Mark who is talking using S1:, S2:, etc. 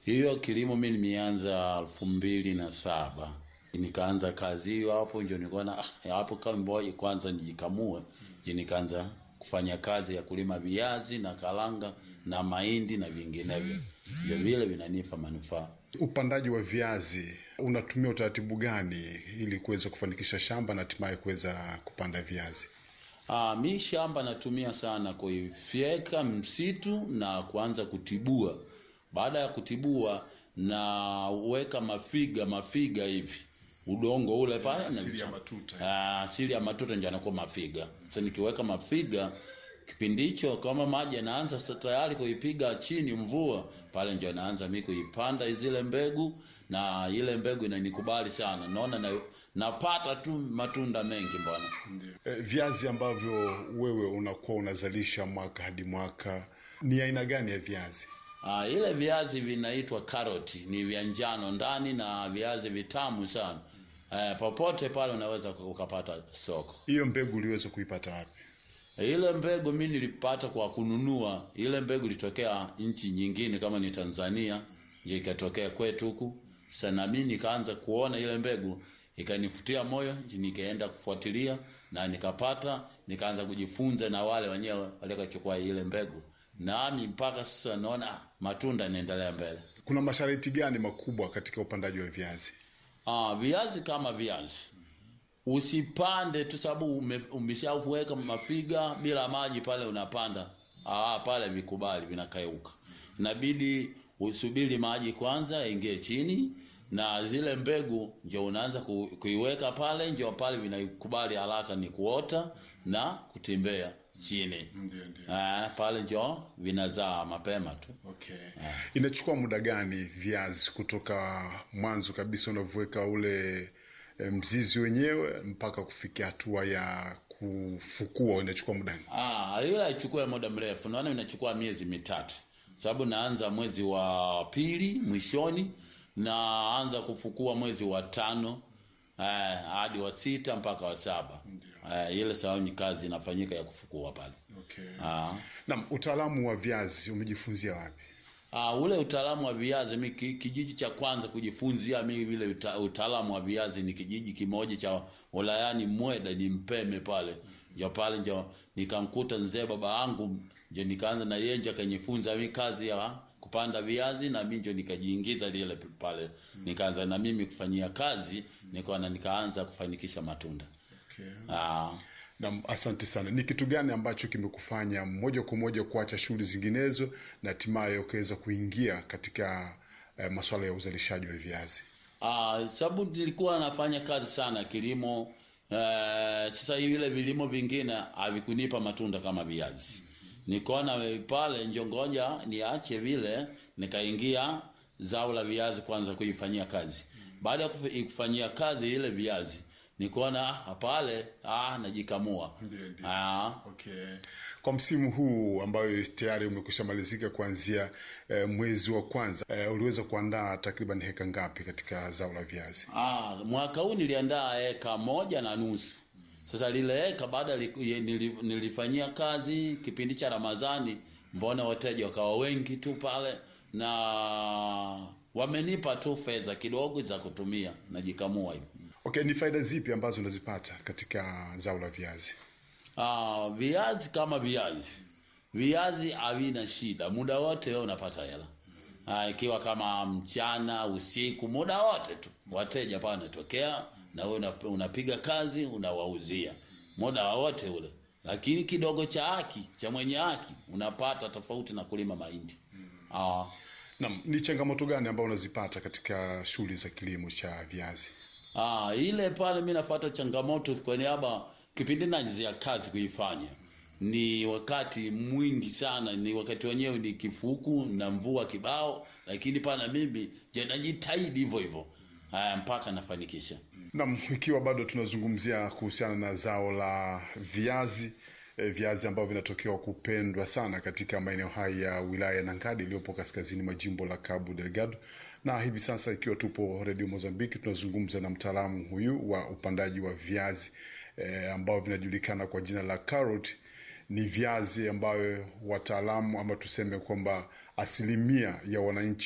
S1: Hiyo kilimo mi nimeanza elfu mbili na saba nikaanza kazi hiyo hapo, ndio nikaona ah, hapo kama ngoja kwanza nijikamue, ndio nikaanza kufanya kazi ya kulima viazi na karanga na mahindi na vinginevyo, ndio vile vinanipa manufaa.
S2: Upandaji wa viazi unatumia utaratibu gani ili kuweza kufanikisha shamba na hatimaye kuweza kupanda viazi?
S1: Ah, mi shamba natumia sana kuifyeka msitu na kuanza kutibua. Baada ya kutibua naweka mafiga mafiga hivi udongo ule pale na
S2: Asili ya
S1: mchanga.
S2: matuta.
S1: Ah, asili ya matuta ndio anakuwa mafiga. Sasa nikiweka mafiga kipindi hicho kama maji yanaanza sasa tayari kuipiga chini mvua pale ndio naanza mimi kuipanda zile mbegu na ile mbegu inanikubali sana naona na, napata tu matunda mengi bwana
S2: E, viazi ambavyo wewe unakuwa unazalisha mwaka hadi mwaka ni aina gani ya viazi?
S1: Ah, ile viazi vinaitwa karoti, ni vya njano ndani na viazi vitamu sana. Eh, popote pale unaweza ukapata soko.
S2: Hiyo mbegu uliweza kuipata wapi?
S1: Ile mbegu mimi nilipata kwa kununua. Ile mbegu ilitokea nchi nyingine kama ni Tanzania, ndio ikatokea kwetu huku. Sasa na mimi nikaanza kuona ile mbegu ikanifutia moyo, nikaenda kufuatilia na nikapata, nikaanza kujifunza na wale wenyewe waliochukua ile mbegu. Nami mpaka sasa naona ah, matunda yanaendelea mbele.
S2: Kuna masharti gani makubwa katika upandaji wa viazi?
S1: Ah, viazi kama viazi usipande tu sababu ume, umeshaweka mafiga bila maji pale unapanda ah, pale vikubali vinakauka. Inabidi usubiri maji kwanza yaingie chini na zile mbegu ndio unaanza ku, kuiweka pale, ndio pale vinakubali haraka ni kuota na kutembea chini.
S2: Ndio, ndio.
S1: Ah, pale ndio vinazaa mapema tu.
S2: Okay. Inachukua muda gani viazi kutoka mwanzo kabisa unavyoweka ule e, mzizi wenyewe mpaka kufikia hatua ya kufukua inachukua muda gani?
S1: Ah, ile haichukui muda mrefu. Naona inachukua miezi mitatu. Sababu naanza mwezi wa pili mwishoni naanza kufukua mwezi wa tano eh, hadi wa sita mpaka wa saba. Eh, ile sababu ni kazi inafanyika ya kufukua pale.
S2: Okay.
S1: Ah.
S2: Naam, utaalamu wa viazi umejifunzia wapi?
S1: Ah, ule utaalamu wa viazi mi ki- kijiji cha kwanza kujifunzia mi vile uta, utaalamu wa viazi ni kijiji kimoja cha wilayani Mweda ni Mpeme pale. Ndio pale ndio nikamkuta mzee baba yangu ndio nikaanza na yeye ndio akanifunza mi kazi ya kupanda viazi na mimi ndio nikajiingiza lile pale. Nikaanza na mimi kufanyia kazi nikaona nikaanza kufanikisha matunda.
S2: Okay.
S1: Ah.
S2: Naam, asante sana. Ni kitu gani ambacho kimekufanya moja kwa moja kuacha shughuli zinginezo na hatimaye ukaweza kuingia katika eh, masuala ya uzalishaji wa viazi?
S1: Ah, sababu nilikuwa nafanya kazi sana kilimo. Eh, sasa hivi vile vilimo vingine havikunipa matunda kama viazi. Nikaona we- pale njongoja niache vile, nikaingia zao la viazi kwanza kuifanyia kazi. Baada ya kufi- kufanyia kazi ile viazi, nikaona ah, pale ah, najikamua.
S2: Ndio, ndio.
S1: Ah,
S2: Okay. Kwa msimu huu ambayo tayari umekwisha malizika kuanzia eh, mwezi wa kwanza eh, uliweza kuandaa takriban heka ngapi katika zao la viazi?
S1: Ah, mwaka huu niliandaa eka moja na nusu. Sasa lile eka baada li- ye- nili- nilifanyia kazi kipindi cha Ramadhani, mbona wateja wakawa wengi tu pale na wamenipa tu fedha kidogo za kutumia najikamua hivi.
S2: Okay, ni faida zipi ambazo unazipata katika zao la viazi?
S1: Ah, viazi kama viazi, viazi havina shida, muda wote wewe unapata hela. Ah, ikiwa kama mchana, usiku, muda wote tu wateja pale wanatokea na wewe una- unapiga kazi unawauzia muda wote ule, lakini kidogo cha haki cha mwenye haki unapata tofauti na kulima mahindi. Ah,
S2: Naam, ni changamoto gani ambayo unazipata katika shughuli za kilimo cha viazi?
S1: Ah, ile pale mi napata changamoto kwa niaba kipindi najizia kazi kuifanya ni wakati mwingi sana, ni wakati wenyewe ni kifuku na mvua kibao, lakini pana mimi je, najitahidi hivyo hivyo haya mpaka nafanikisha.
S2: Naam, ikiwa bado tunazungumzia kuhusiana na zao la viazi e, viazi ambavyo vinatokewa kupendwa sana katika maeneo haya ya wilaya ya Nangadi iliyopo kaskazini mwa jimbo la Cabo Delgado, na hivi sasa ikiwa tupo Radio Mozambiki tunazungumza na mtaalamu huyu wa upandaji wa viazi e, ambao vinajulikana kwa jina la carrot. Ni viazi ambayo wataalamu ama tuseme kwamba asilimia ya wananchi